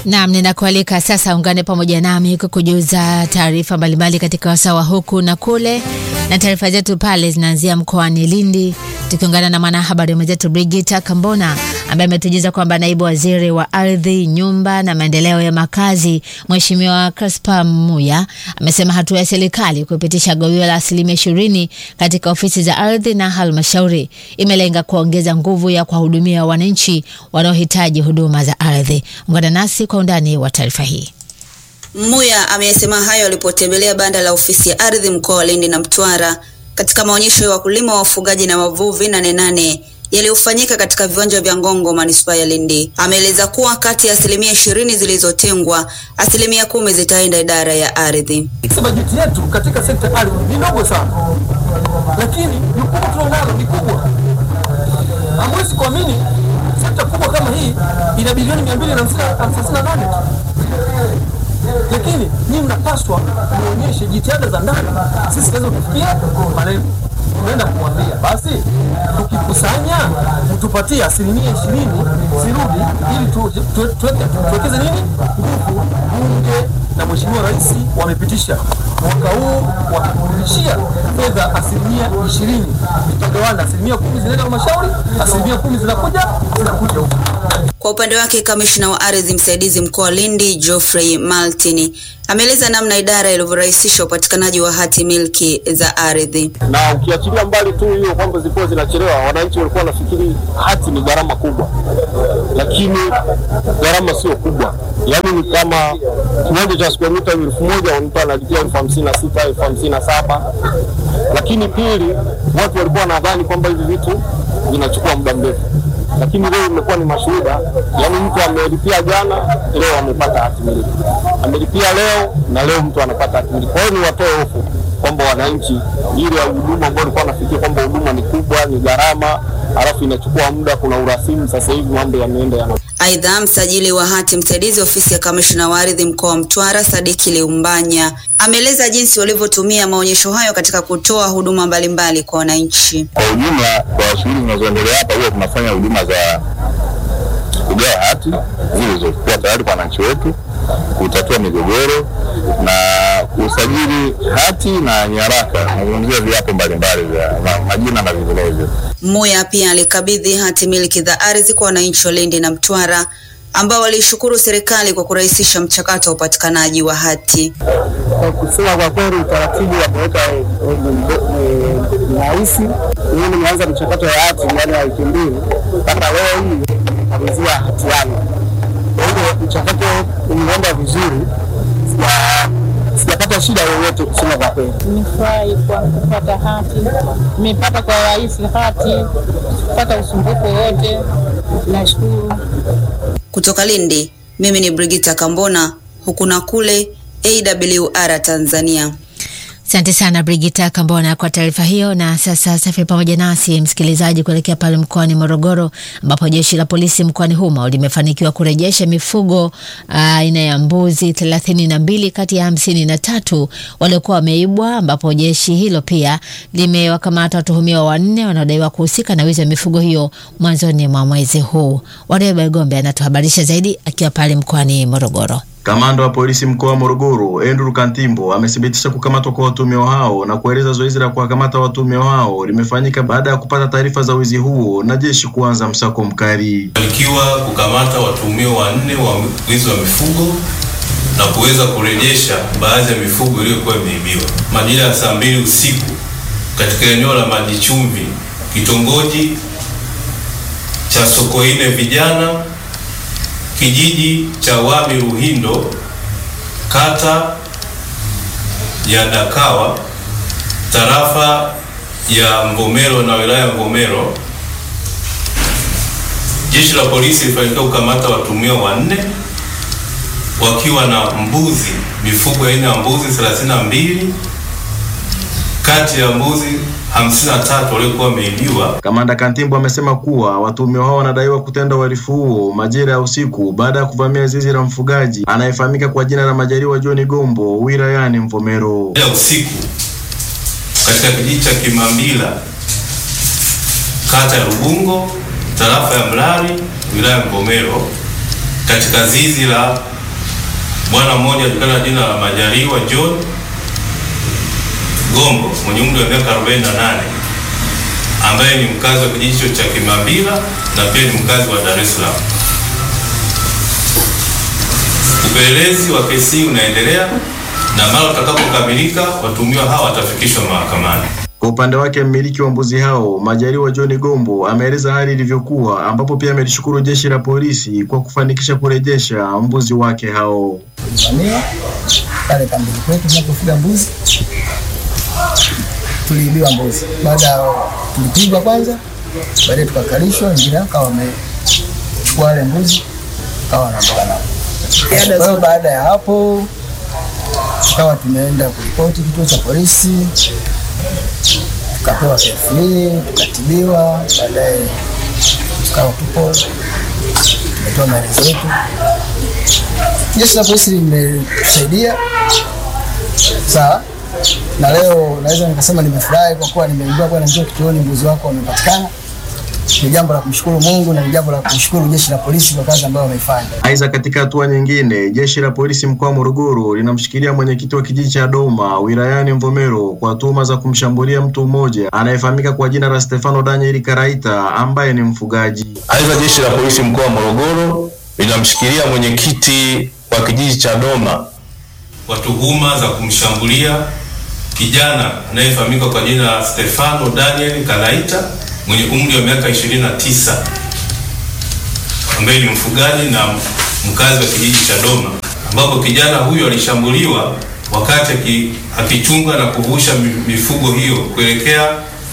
Naam, ninakualika sasa ungane pamoja nami kukujuza taarifa mbalimbali katika wasawa huku na kule, na taarifa zetu pale zinaanzia mkoani Lindi, tukiungana na mwanahabari mwenzetu Brigita Kambona ambaye ametujuza kwamba naibu waziri wa ardhi, nyumba na maendeleo ya makazi Mheshimiwa Crispa Muya amesema hatua ya serikali kupitisha gawio la asilimia ishirini katika ofisi za ardhi na halmashauri imelenga kuongeza nguvu ya kuwahudumia wananchi wanaohitaji huduma za ardhi. Ungana nasi kwa undani wa taarifa hii. Muya ameyasema hayo alipotembelea banda la ofisi ya ardhi mkoa wa Lindi na Mtwara katika maonyesho ya wakulima, wafugaji na wavuvi Nane Nane yaliyofanyika katika viwanja vya Ngongo manispaa ya Lindi. Ameeleza kuwa kati ya asilimia ishirini zilizotengwa, asilimia kumi zitaenda idara ya ardhi. Bajeti yetu katika sekta ya ardhi ni ndogo sana, lakini jukumu tulionalo ni kubwa. Hamwezi kuamini sekta kubwa kama hii ina bilioni mia mbili na hamsini na nane lakini nyinyi mnapaswa muonyeshe jitihada za ndani, sisi tunaweza kufikia malengo. Tunaenda kumwambia basi, tukikusanya mtupatie asilimia ishirini zirudi, ili tuwekeze nini nguvu. Bunge na Mheshimiwa Rais wamepitisha mwaka huu wakikurudishia fedha asilimia ishirini, tutagawana asilimia kumi zinaenda halmashauri, asilimia kumi zinakuja zinakuja huku. Kwa upande wake kamishna wa ardhi msaidizi mkoa wa Lindi Geoffrey Maltin ameeleza namna idara ilivyorahisisha upatikanaji wa hati miliki za ardhi. Na ukiachilia mbali tu hiyo kwamba zilikuwa zinachelewa, wananchi walikuwa wanafikiri hati ni gharama kubwa, lakini gharama sio kubwa. Yaani ni kama kiwanja cha square mita elfu moja mtu analipia elfu hamsini na sita elfu hamsini na saba Lakini pili, watu walikuwa wanadhani kwamba hivi vitu vinachukua muda mrefu lakini leo imekuwa ni mashuhuda, yaani mtu amelipia jana, leo amepata hati miliki, amelipia leo na leo mtu anapata hati miliki. Kwa hiyo ni watoe hofu kwamba wananchi, ili ya huduma ambao walikuwa wanafikia kwamba huduma ni kubwa, ni gharama, alafu inachukua muda, kuna urasimu. Sasa hivi mambo yameenda yana Aidha, msajili wa hati msaidizi ofisi ya kamishna wa ardhi mkoa wa Mtwara Sadiki Liumbanya ameeleza jinsi walivyotumia maonyesho hayo katika kutoa huduma mbalimbali kwa wananchi. Kwa ujumla, kwa shughuli zinazoendelea hapa, huwa tunafanya huduma za kugawa hati zile zilizokuwa tayari kwa wananchi wetu, kutatua migogoro na kusajili hati na nyaraka, nazungumzia viapo mbalimbali vya majina na vinginevyo. Muya pia alikabidhi hati miliki za ardhi kwa wananchi wa Lindi na Mtwara ambao walishukuru serikali kwa kurahisisha mchakato wa upatikanaji wa hati. Kwa kusema kwa kweli, utaratibu wa kuweka ni rahisi. Mimi nimeanza mchakato wa hati ndani ya wiki mbili, mpaka leo hii nimekabidhiwa hati yangu. Kwa hiyo mchakato umeenda vizuri, sijapata shida yoyote kusema kwa kweli. Nimefurahi kwa kupata hati, nimepata kwa rahisi hati, kupata usumbufu wote. Nashukuru. Kutoka Lindi, mimi ni Brigita Kambona, huku na kule AWR Tanzania. Asante sana Brigita Kambona kwa taarifa hiyo. Na sasa safiri pamoja nasi msikilizaji, kuelekea pale mkoani Morogoro, ambapo jeshi la polisi mkoani humo limefanikiwa kurejesha mifugo aina uh, ya mbuzi thelathini na mbili kati ya hamsini na tatu waliokuwa wameibwa, ambapo jeshi hilo pia limewakamata watuhumiwa wanne wanaodaiwa kuhusika na wizi wa mifugo hiyo mwanzoni mwa mwezi huu. Wareba Gombe anatuhabarisha zaidi akiwa pale mkoani Morogoro. Kamanda wa polisi mkoa wa Morogoro Andrew Kantimbo amethibitisha kukamatwa kwa watuhumiwa hao na kueleza zoezi la kuwakamata watuhumiwa hao limefanyika baada ya kupata taarifa za wizi huo na jeshi kuanza msako mkali. Fanikiwa kukamata watuhumiwa wanne wa wizi wa mifugo na kuweza kurejesha baadhi ya mifugo iliyokuwa imeibiwa majira ya saa mbili usiku katika eneo la Maji Chumvi, kitongoji cha Sokoine vijana kijiji cha Wabi Ruhindo, kata ya Dakawa, tarafa ya Mvomero na wilaya ya Mvomero. Jeshi la polisi lilifanikiwa kukamata watuhumiwa wanne wakiwa na mbuzi, mifugo aina ya mbuzi 32 kati ya mbuzi 53 waliokuwa wameibiwa. Kamanda Kantimbo amesema kuwa watuhumiwa hao wanadaiwa kutenda uhalifu huo majira ya usiku baada ya kuvamia zizi la mfugaji anayefahamika kwa jina la Majaliwa John Gombo wilayani Mvomero. Ya usiku katika kijiji cha Kimambila kata ya Rubungo tarafa ya Mlali wilaya ya Mvomero katika zizi la bwana mmoja ajulikana jina la Majaliwa John Gombo mwenye umri wa miaka 48 ambaye ni mkazi wa kijiji hicho cha Kimambila na pia ni mkazi wa Dar es Salaam. Upelelezi wa kesi hii unaendelea na mara utakapokamilika watuhumiwa hawa watafikishwa mahakamani. Kwa upande wake mmiliki wa mbuzi hao Majaliwa John Gombo ameeleza hali ilivyokuwa, ambapo pia amelishukuru jeshi la polisi kwa kufanikisha kurejesha mbuzi wake hao. Tulivamia pale kambini kwetu tunapofuga mbuzi, tuliibiwa mbuzi. Baada ya tulipigwa kwanza, baadaye tukakalishwa, wengine akawa wamechukua wale mbuzi akawa wanaondoka nao. Kwa hiyo baada ya hapo tukawa tumeenda kuripoti kituo cha polisi, tukapewa kefli, tukatibiwa, baadaye tukawa tupo tumetoa maelezo yetu. Jeshi la polisi limetusaidia sawa, na leo naweza nikasema nimefurahi kwa kuwa nimeambiwa bwana, njoo kituoni, mbuzi wako wamepatikana. Ni jambo la kumshukuru Mungu na ni jambo la kumshukuru jeshi la polisi kwa kazi ambayo wameifanya. Aidha, katika hatua nyingine, jeshi la polisi mkoa wa Morogoro linamshikilia mwenyekiti wa kijiji cha Doma wilayani Mvomero kwa tuhuma za kumshambulia mtu mmoja anayefahamika kwa jina la Stefano Daniel Karaita ambaye ni mfugaji. Aidha, jeshi la polisi mkoa wa Morogoro linamshikilia mwenyekiti wa kijiji cha Doma kwa tuhuma za kumshambulia kijana anayefahamika kwa jina la Stefano Daniel Kalaita mwenye umri wa miaka 29 ambaye ni mfugaji na mkazi wa kijiji cha Doma, ambapo kijana huyo alishambuliwa wakati aki- akichunga na kuvusha mi- mifugo hiyo kuelekea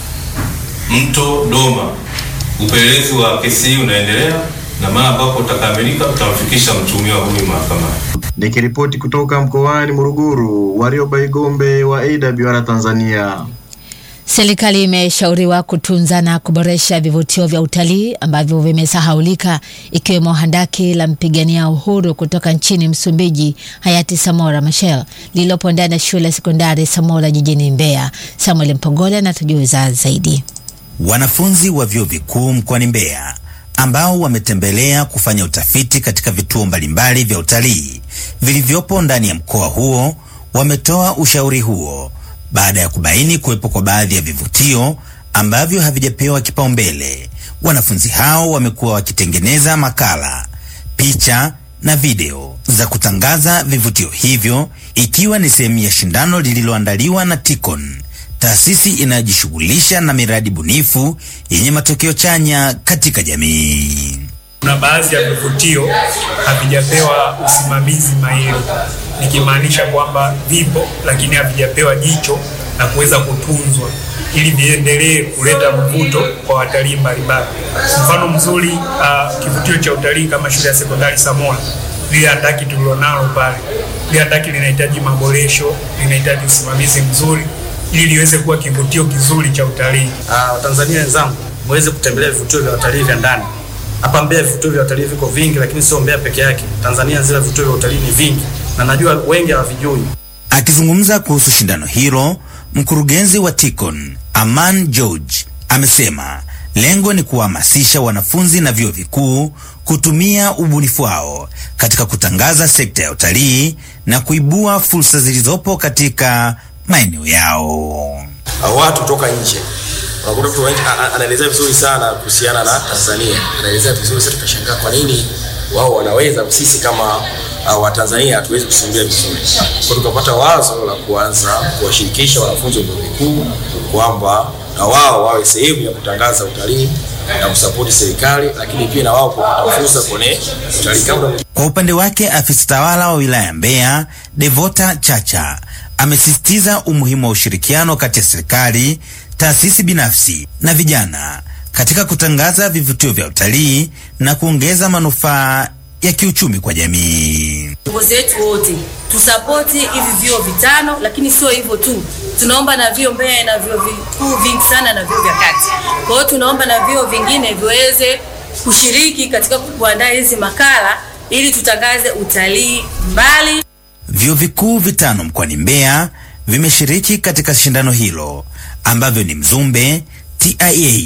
mto Doma. Upelelezi wa kesi hii unaendelea na mara ambapo utakamilika tutamfikisha mtuhumiwa huyu mahakamani. Nikiripoti kutoka mkoani Morogoro, Warioba Igombe wa AWR Tanzania. Serikali imeshauriwa kutunza na kuboresha vivutio vya utalii ambavyo vimesahaulika ikiwemo handaki la mpigania uhuru kutoka nchini Msumbiji hayati Samora Machel lililopo ndani ya shule ya sekondari Samora jijini Mbeya. Samuel Mpongola anatujuza zaidi. Wanafunzi wa vyuo vikuu mkoani Mbeya ambao wametembelea kufanya utafiti katika vituo mbalimbali vya utalii vilivyopo ndani ya mkoa huo wametoa ushauri huo baada ya kubaini kuwepo kwa baadhi ya vivutio ambavyo havijapewa kipaumbele. Wanafunzi hao wamekuwa wakitengeneza makala, picha na video za kutangaza vivutio hivyo, ikiwa ni sehemu ya shindano lililoandaliwa na TICON, taasisi inayojishughulisha na miradi bunifu yenye matokeo chanya katika jamii. Kuna baadhi ya vivutio havijapewa usimamizi mahiri, nikimaanisha kwamba vipo lakini havijapewa jicho na kuweza kutunzwa ili viendelee kuleta mvuto kwa watalii mbalimbali. Mfano mzuri uh, kivutio cha utalii kama shule ya sekondari Samora, lile handaki tulilonalo pale, lile handaki linahitaji maboresho, linahitaji usimamizi mzuri ili liweze kuwa kivutio kizuri cha utalii. Ah, Watanzania wenzangu muweze kutembelea vivutio vya utalii vya ndani. Hapa Mbeya vivutio vya utalii viko vingi, lakini sio Mbeya peke yake. Tanzania nzima vivutio vya utalii ni vingi, na najua wengi hawavijui. Akizungumza kuhusu shindano hilo, mkurugenzi wa TICON Aman George amesema lengo ni kuwahamasisha wanafunzi na vyuo vikuu kutumia ubunifu wao katika kutangaza sekta ya utalii na kuibua fursa zilizopo katika maeneo yao. Watu kutoka nje unakuta mtu wa nje a- a- anaelezea vizuri sana kuhusiana na Tanzania, anaelezea vizuri sana, tukashangaa kwa nini wao wanaweza, sisi kama uh, Watanzania hatuwezi kusimulia vizuri. Kwa tukapata wazo la kuanza kuwashirikisha wanafunzi wa vyuo vikuu kwamba na wao wawe sehemu ya kutangaza utalii na kusapoti serikali, lakini pia na wao kupata fursa kwenye utalii kama Kwa upande wake, afisa tawala wa wilaya ya Mbeya Devota Chacha amesisitiza umuhimu wa ushirikiano kati ya serikali, taasisi binafsi na vijana katika kutangaza vivutio vya utalii na kuongeza manufaa ya kiuchumi kwa jamii. viongozi wetu wote tusapoti hivi vyuo vitano, lakini sio hivyo tu, tunaomba na vyuo Mbeya na vyuo vikuu vingi sana na vyuo vya kati. Kwa hiyo tunaomba na vyuo vingine viweze kushiriki katika kuandaa hizi makala ili tutangaze utalii mbali Vyuo vikuu vitano mkoani Mbeya vimeshiriki katika shindano hilo ambavyo ni Mzumbe, TIA,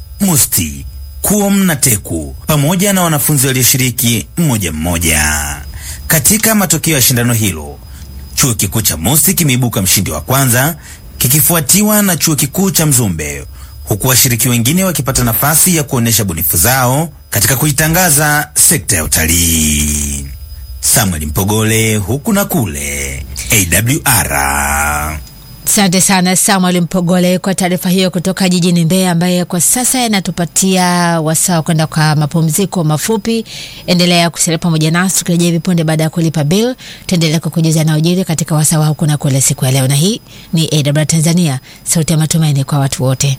Musti, KUOM na TEKU pamoja na wanafunzi walioshiriki mmoja mmoja. Katika matokeo ya shindano hilo, chuo kikuu cha Mosi kimeibuka mshindi wa kwanza kikifuatiwa na chuo kikuu cha Mzumbe, huku washiriki wengine wakipata nafasi ya kuonyesha bunifu zao katika kuitangaza sekta ya utalii. Samuel Mpogole, huku na kule, AWR. Asante sana Samuel Mpogole kwa taarifa hiyo kutoka jijini Mbeya, ambaye kwa sasa inatupatia wasaa kwenda kwa mapumziko mafupi. Endelea kusalia pamoja nasi, tukirejea hivi punde baada ya kulipa bill, tuendelea kukujuza na ujiri katika wasaa wa huku na kule siku ya leo, na hii ni AWR Tanzania, sauti ya matumaini kwa watu wote.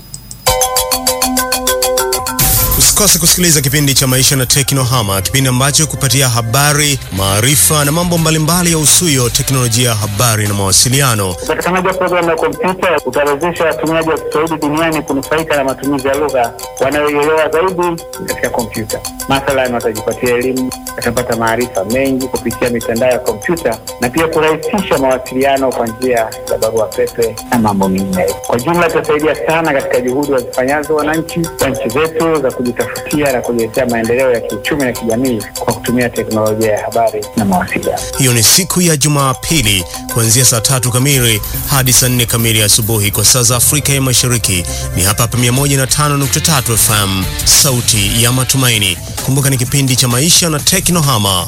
Usikose kusikiliza kipindi cha Maisha na Teknohama, kipindi ambacho kupatia habari, maarifa na mambo mbalimbali ya usuyo teknolojia ya habari na mawasiliano. Upatikanaji wa programu ya kompyuta utawezesha watumiaji wa Kiswahili duniani kunufaika na matumizi ya lugha wanayoielewa zaidi katika kompyuta. Mathalan, watajipatia elimu, watapata maarifa mengi kupitia mitandao ya kompyuta na pia kurahisisha mawasiliano kwa njia za barua pepe na mambo mengineyo. Kwa jumla, itasaidia sana katika juhudi wazifanyazo wananchi wa nchi zetu za kujitafutia na kujiletea maendeleo ya kiuchumi na kijamii kwa kutumia teknolojia ya habari na mawasiliano. Hiyo ni siku ya Jumapili kuanzia saa tatu kamili hadi saa nne kamili asubuhi kwa saa za Afrika ya Mashariki. Ni hapa hapa 105.3 FM, sauti ya matumaini. Kumbuka ni kipindi cha maisha na teknohama.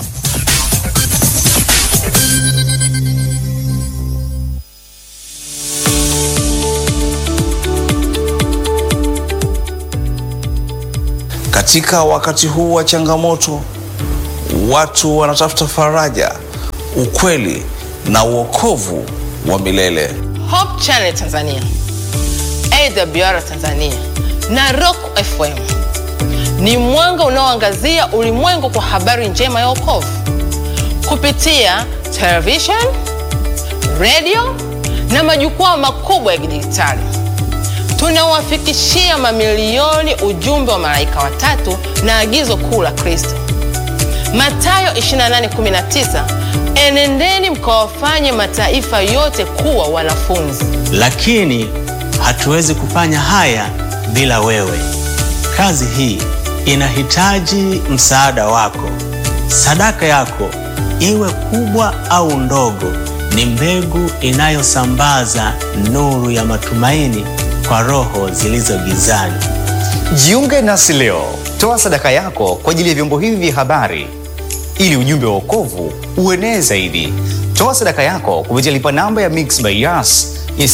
Katika wakati huu wa changamoto, watu wanatafuta faraja, ukweli na uokovu wa milele. Hope Channel Tanzania, AWR Tanzania na Rock FM ni mwanga unaoangazia ulimwengu kwa habari njema ya wokovu kupitia television, radio na majukwaa makubwa ya kidijitali. Tunawafikishia mamilioni ujumbe wa malaika watatu na agizo kuu la Kristo, Mathayo 28:19, enendeni mkawafanye mataifa yote kuwa wanafunzi. lakini hatuwezi kufanya haya bila wewe. Kazi hii inahitaji msaada wako. Sadaka yako, iwe kubwa au ndogo, ni mbegu inayosambaza nuru ya matumaini kwa roho zilizo gizani. Jiunge nasi leo, toa sadaka yako kwa ajili ya vyombo hivi vya habari ili ujumbe wa wokovu uenee zaidi. Toa sadaka yako kupitia lipa namba ya Mix by Yas ya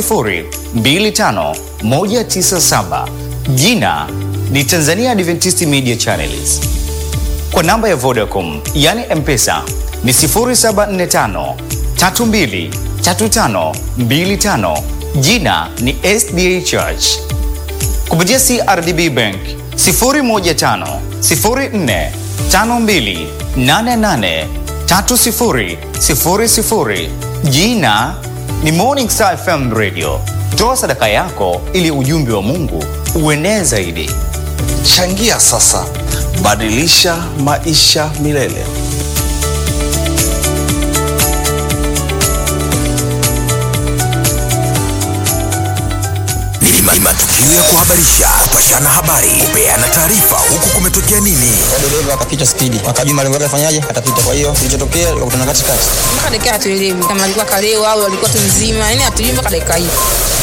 6025197 jina ni Tanzania Adventist Media Channels. Kwa namba ya Vodacom yani M-Pesa ni 0745 32 35 25 jina ni SDA Church. Kupitia CRDB Bank 015 04 52 88 30 00 jina ni Morning Star FM Radio. Toa sadaka yako ili ujumbe wa Mungu uenee zaidi. Changia sasa, badilisha maisha milele. Ni ma- ni matukio ya kuhabarisha, kupashana habari, kupeana taarifa, huku kumetokea nini. dereva akapita spidi, akajua malengo yake afanyaje, atapita. Kwa hiyo kilichotokea wakutana katikati. mpaka dakika hatuelewi kama alikuwa kalewa au alikuwa tu mzima, yani hatujui mpaka dakika hii.